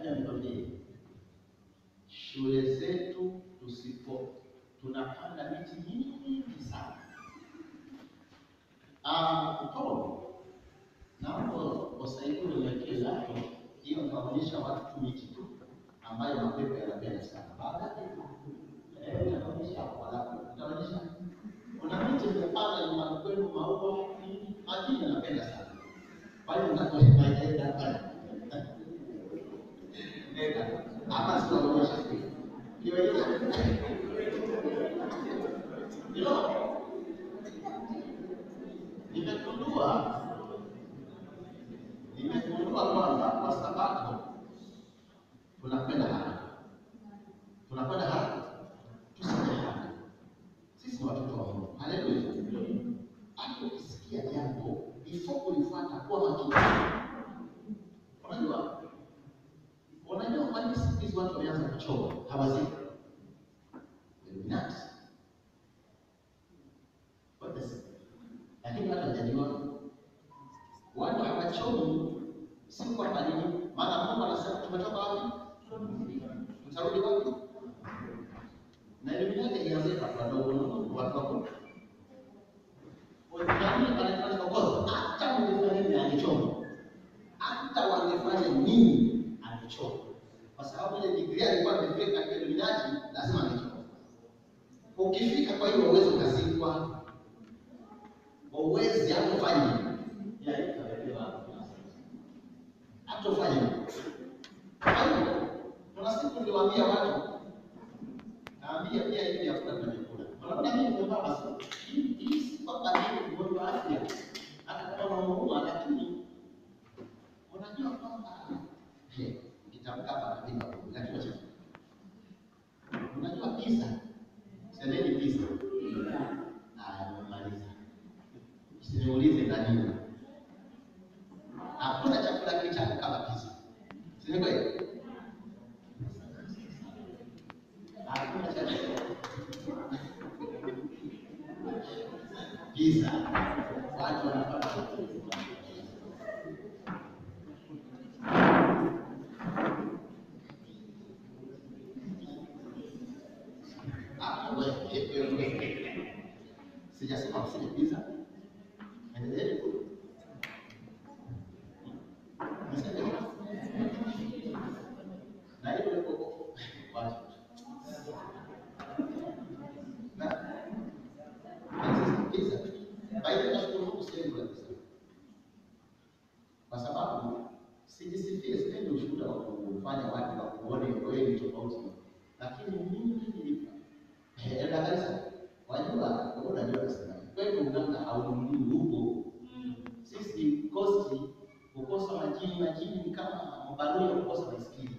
Ngoja nikwambie, shule zetu tusipo tunapanda miti mingi sana. Ah, Paul, naomba wasaidie uniwekee lato hiyo, nitaonyesha watu tu miti tu ambayo mapepo yanapenda sana. Baadaye eh, nitaonyesha kwa lato, nitaonyesha kuna miti imepanda nyumbani kwenu, maua nini, majini yanapenda sana. Kwa hiyo nitakuelekeza hapa Nenda. Hapa sitaonyesha nionyesha Ndio. Nimegundua nimegundua kwamba kwa sabato tunakwenda haraka, tunakwenda haraka, tusije haraka. Sisi ni watoto wa Mungu. Haleluya! Hata ukisikia jambo before kulifuata, kuwa makini. Unajua, unajua kwa nini siku hizi watu wameanza kuchoma hawaziki Illuminati. What the secret? lakini watu hawajaliona. Watu hawachomi, si kwamba nini, maana Mungu anasema tumetoka wapi, tutarudi wapi? Na Illuminati ilianzia kwa watu wadogo, watu wakubwa. Nani anafanya kokoto? Hata ungefanya nini angechoma, hata wangefanya nini angechoma, kwa sababu ile degree alikuwa amefika katika Illuminati, lazima angechoma. Ukifika kwa hiyo uwezo ukazikwa uwezi hatofanya hatofanya. Kwa hiyo kuna siku niliwaambia watu, naambia pia hivi hakuna tunachokula. Unaona mimi nimevaa basi, hii hii si kwamba mimi mgonjwa wa afya, hata kama unaumwa, lakini unajua kwamba he, nikitamka hapa napinga Mungu, lakini wacha unajua pizza, semeni pizza. Haya, nimemaliza. Usiniulize nani. Hakuna chakula kitamu kama pizza. Si ni kweli? Hakuna chakula. Pizza. Watu wanapata Ah, wewe, wewe, wewe. Sijasema usile pizza. Endeleeni kula. Niseme na hivyo hivyo watu. Na na sisi pizza. By the way, nashukuru Mungu siendi kula pizza. Kwa sababu sijisifie, sipendi ushuhuda wa kufanya watu wa kuone wewe ni tofauti. Lakini mimi nilipa. Enda kanisa. Wajua, wewe unajua nasema. Kwetu Uganda haununui huko. Sisi kosti kukosa majini, majini ni kama mabarua ya kukosa baiskeli.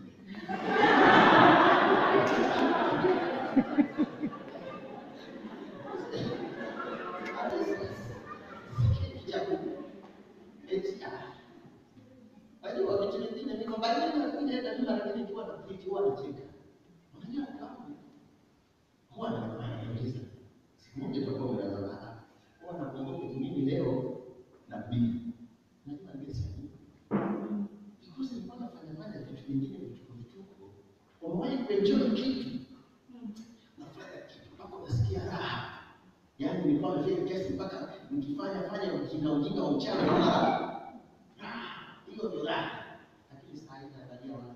Unajua vitu vingine niko mbali na kuja na mimi lakini nikiwa na kiti huwa nacheka. Unajua kama huwa najiuliza siku moja tutakuwa mnazana huwa nakumbuka mimi leo na bibi najua nimesema because nilikuwa nafanya fanya vitu vingine vituko vituko umewahi kuenjoy kitu nafanya kitu mpaka unasikia raha yaani nilikuwa nimefika kiasi mpaka nikifanya fanya ujinga ujinga wa mchana naona raha raha hiyo ndio raha lakini saa hii naangalia watu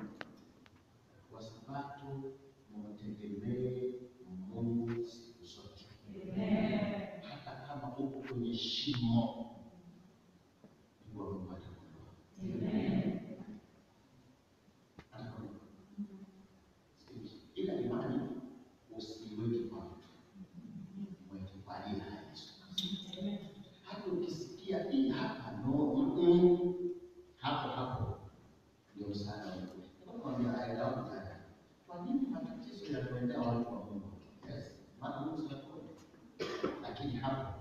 wasabato mwategemee Mungu siku zote hata kama uko kwenye shimo, jua Mungu atakuinua. Atakuinua. Ila imani usiiweke kwa mtu, mweke kwa ajili ya Yesu. Hata ukisikia hii hapa no, mm-mm, hapo hapo ndio msaada wa Mungu. Nakwambia aenda wapi tena? Kwa nini matatizo yanaendea watu wa Mungu? Yes, maana Mungu si mkono. Lakini hapo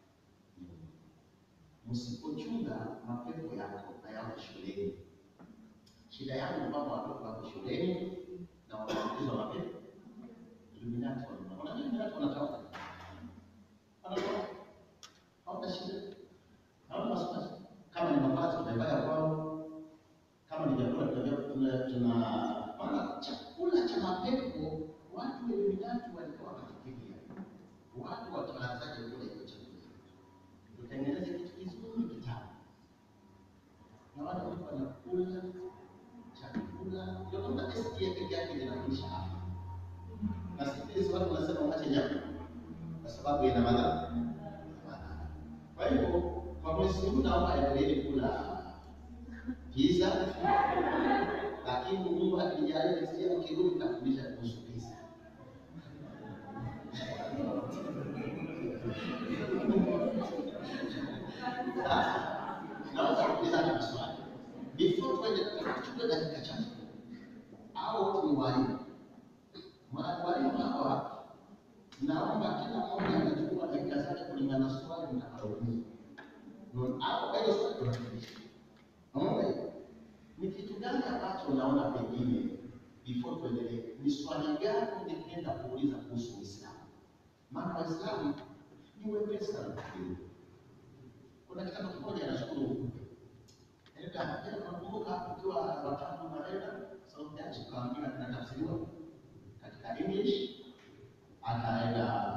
msipochunga mapepo yako na yako shuleni. Shida yangu ni kwamba watoto wako shuleni na wanaambukizwa mapepo. Illuminati wana- unajua Illuminati wanatawala. Wanatawala. Hawana shida. Hawana wasiwasi. Kama ni mavazi tunavaa kwao, kama ni vyakula tunavyo tuna tuna maana chakula cha mapepo watu wenye mitatu walikuwa wanafikiria watu wataanzaje kula hiyo chakula, tutengeneze kitu kizuri kitamu, na watu walikuwa wanakula chakula, ndio kama testi ya peke yake inafundisha afya, na siku hizi watu wanasema waache nyama kwa sababu ina madhara. Kwa hivyo kwa mwezi huu naomba endeleeni kula pizza, lakini Mungu akijalia nisikia ukirudi nitafundisha kuhusu pizza. Sasa naomba kuuliza hata maswali before tuende, tuchukue dakika chache. Hao wote ni walimu, walimu hawa naomba kila mmoja anachukua dakika zake kulingana na swali mtakaloulizwa. Hapo kwa hiyo swali tunafundisha. Naomba hiyo. Ni kitu gani ambacho unaona pengine before tuendelee, ni swali gani ungependa kuuliza kuhusu Uislamu? Maana Waislamu ni wepesi sana kufikiri. Kuna kitabu kimoja nashukuru Mungu. Enda, enda nakumbuka ukiwa watatu unaenda South Dutch ukaambiwa kinatafsiriwa katika English akaenda